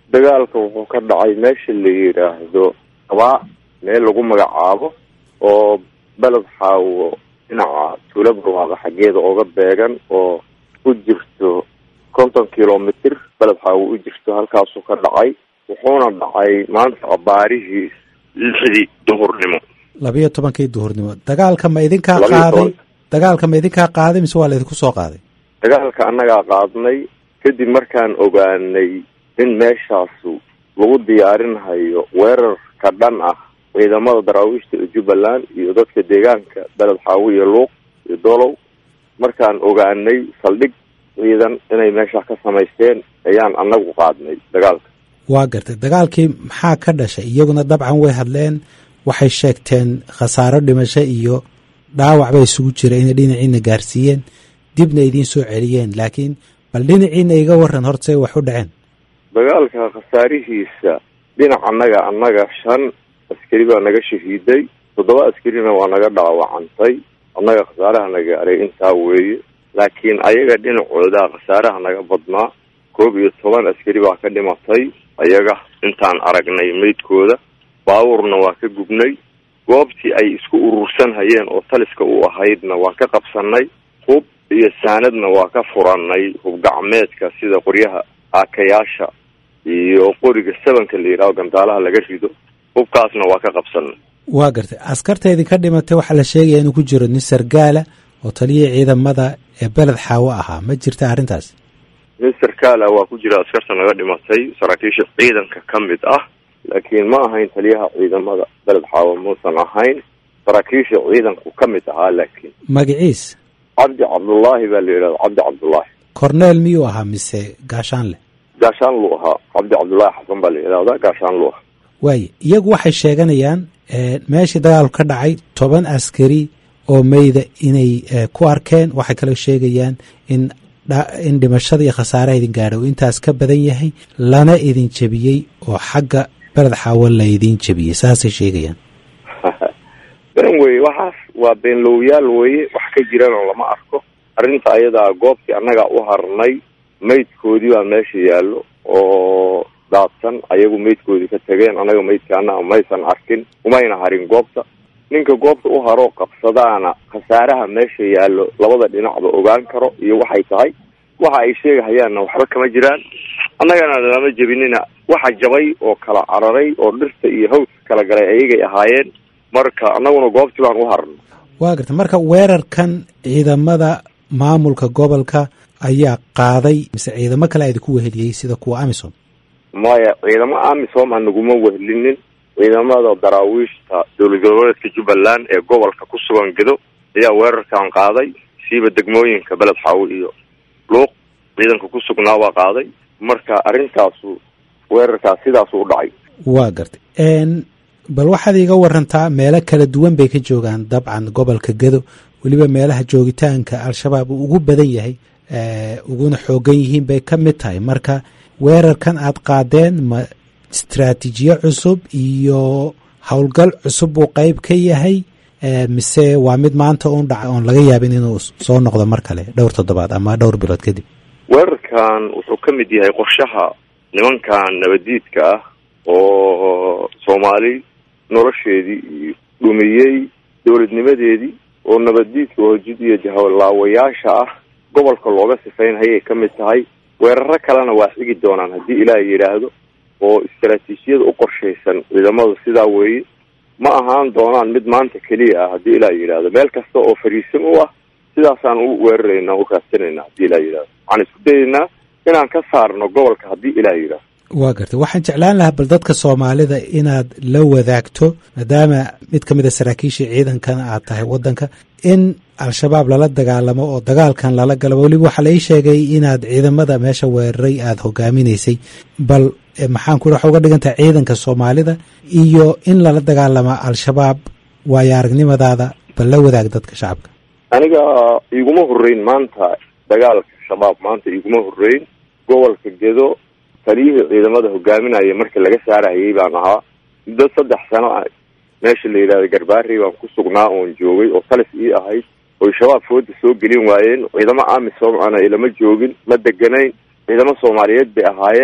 dagaalka wuxuu ka dhacay meesha la yidhaahdo abaa meel lagu magacaabo oo beled xaawo dhinaca tuula barwaaqa xaggeeda ooga beegan oo u jirto konton kilomitr beled xaawo u jirto halkaasuu ka dhacay wuxuuna dhacay maanta abaarihii lixdii duhurnimo labiyo tobankii duhurnimo dagaalka ma idinkaa qaaday dagaalka ma idinkaa qaaday mise waa laydinku soo qaaday dagaalka annagaa qaadnay kadib markaan ogaanay in meeshaasu lagu diyaarinhayo weerar ka dhan ah ciidamada daraawiishta ee jubbaland iyo dadka deegaanka beled xaawo iyo luuq iyo dolow markaan ogaanay saldhig ciidan inay meesha ka samaysteen ayaan annagu qaadnay dagaalka waa gartay dagaalkii maxaa ka dhashay iyaguna dabcan way hadleen waxay sheegteen khasaaro dhimasho iyo dhaawac bay isugu jira inay dhinaciina gaarsiiyeen dibna idiin soo celiyeen laakiin bal dhinaciina iga waran horta say wax u dhaceen dagaalka khasaarihiisa dhinac annaga annaga shan askari baa naga shahiiday toddoba askarina waa naga dhaawacantay annaga khasaaraha naga aray intaa weeye laakiin ayaga dhinacooda khasaaraha naga badnaa koob iyo toban askari baa ka dhimatay ayaga intaan aragnay meydkooda baabuurna waa ka gubnay goobtii ay isku urursan hayeen oo taliska u ahaydna waa ka qabsanay hub iyo saanadna waa ka furanay hub gacmeedka sida qoryaha aakayaasha iyo qoriga sabanka la yidhaho gandaalaha laga rido hubkaasna waa ka qabsanay waa gartay askarta idinka dhimatay waxaa la sheegaya inuu ku jiro nin sargaala oo taliya ciidamada ee beled xaawo ahaa ma jirta arrintaas nin sarkaala waa ku jira askarta naga dhimatay saraakiisha ciidanka ka mid ah laakiin ma ahayn taliyaha ciidamada beled xaawo muusan ahayn saraakiisha ciidanku ka mid ahaa laakiin magaciis cabdi cabdullaahi baa la yidhahda cabdi cabdullaahi corneel miyuu ahaa mise gaashaanle gaashaan luu ahaa cabdi cabdullaahi xasan baa la yidhahdaa gaashaan luu ahaa waaye iyagu waxay sheeganayaan meeshii dagaalku ka dhacay toban askari oo meyda inay ku arkeen waxay kaloo sheegayaan in in dhimashada iyo khasaaraha idin gaadha uu intaas ka badan yahay lana idin jebiyey oo xagga beled xaawo la idin jebiyey saasay sheegayaan been weye waxaas waa beenlowyaal weye wax ka jirana lama arko arrinta ayadaa goobtii annagaa u harnay maydkoodii baa meesha yaallo oo daadsan ayagu maydkoodii ka tageen annaga maydkaana maysan arkin umayna harin goobta ninka goobta u haroo qabsadaana khasaaraha meesha yaallo labada dhinacba ogaan karo iyo waxay tahay waxa ay sheegahayaanna waxba kama jiraan annagana lama jebinina waxa jabay oo kala cararay oo dhirta iyo hawska kala galay ayagay ahaayeen marka annaguna goobtii baan u harno waa garta marka weerarkan ciidamada maamulka gobolka ayaa qaaday mise ciidamo kale idinku weheliyey sida kuwa amisom maya ciidamo amisom aan naguma wehelinin ciidamada daraawiishta dowlad goboleedka jubbaland ee gobolka ku sugan gedo ayaa weerarkan qaaday siiba degmooyinka beled xaawo iyo luuq ciidanka ku sugnaa baa qaaday marka arrintaasu weerarkaas sidaasu u dhacay waa gartay bal waxaad iiga warantaa meelo kala duwan bay ka joogaan dabcan gobolka gedo weliba meelaha joogitaanka al-shabaab uu ugu badan yahay uguna xoogan yihiin bay ka mid tahay marka weerarkan aad qaadeen ma istraatiijiye cusub iyo howlgal cusub buu qeyb ka yahay mise waa mid maanta un dhaca oon laga yaabin inuu soo noqdo mar kale dhowr toddobaad ama dhowr bilood kadib weerarkan wuxuu ka mid yahay qorshaha nimankan nabadiidka ah oo soomaali nolosheedii iyo dhumiyey dowladnimadeedii oo nabaddiidka hoojid iyo jahalaawayaasha ah gobolka looga sifaynhayay ka mid tahay weeraro kalena waa xigi doonaan haddii ilaah yidhaahdo oo istaraatiijiyada u qorshaysan ciidamadu sidaa weeye ma ahaan doonaan mid maanta keliya ah haddii ilaah yidhaahdo meel kasta oo fariisin u ah sidaasaan u weerarayna u raadsanayna haddii ilaah yidhahdo waxaan isku dayaynaa inaan ka saarno gobolka haddii ilaah yidhaahdo waa gartay waxaan jeclaan lahaa bal dadka soomaalida inaad la wadaagto maadaama mid ka mid a saraakiishii ciidankana aad tahay waddanka in al-shabaab lala dagaalamo oo dagaalkan lala galo weliba waxaa la ii sheegay inaad ciidamada meesha weeraray aada hogaaminaysay bal maxaan ku waxa uga dhigan tahay ciidanka soomaalida iyo in lala dagaalamo al-shabaab waayo aragnimadaada bal la wadaag dadka shacabka aniga iguma horreyn maanta dagaalka shabaab maanta iguma horreyn gobolka gedo taliyihii ciidamada hogaaminaya markii laga saarahayay baan ahaa muddo saddex sano ah meesha la yidhahda garbaari baan ku sugnaa oon joogay oo talis ii ahayd oy shabaab fooda soo gelin waayeen ciidamo amisom ana ilama joogin ma deganayn ciidamo soomaaliyeed bay ahaayeen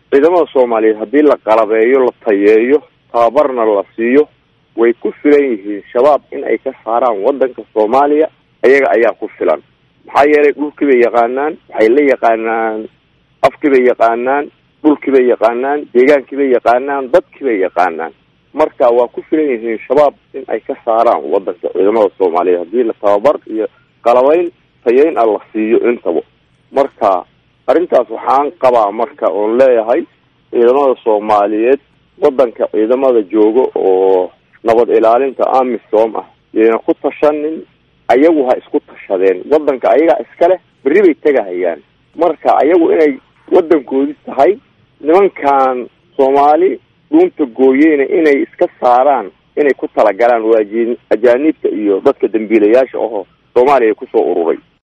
ciidamada soomaaliyeed haddii la qalabeeyo la tayeeyo tababarna la siiyo way ku filan yihiin shabaab in ay ka saaraan waddanka soomaaliya ayaga ayaa ku filan maxaa yeelay dhulkii bay yaqaanaan waxay la yaqaanaan afkii bay yaqaanaan dhulkii bay yaqaanaan deegaankii bay yaqaanaan dadkii bay yaqaanaan marka waa ku filan yihiin shabaab in ay ka saaraan waddanka ciidamada soomaaliyeed haddii la tababar iyo qalabeyn tayeyn a la siiyo intaba marka arrintaas waxaan qabaa marka oon leeyahay ciidamada soomaaliyeed waddanka ciidamada jooga oo nabad ilaalinta amisom ah yayna ku tashanin ayagu ha isku tashadeen waddanka ayagaa iska leh berri bay tegahayaan marka ayagu inay waddankoodi tahay nimankan soomaali dhuunta gooyeyna inay iska saaraan inay ku talagalaan waa ajaaniibta iyo dadka dambiilayaasha ahoo soomaaliya kusoo ururay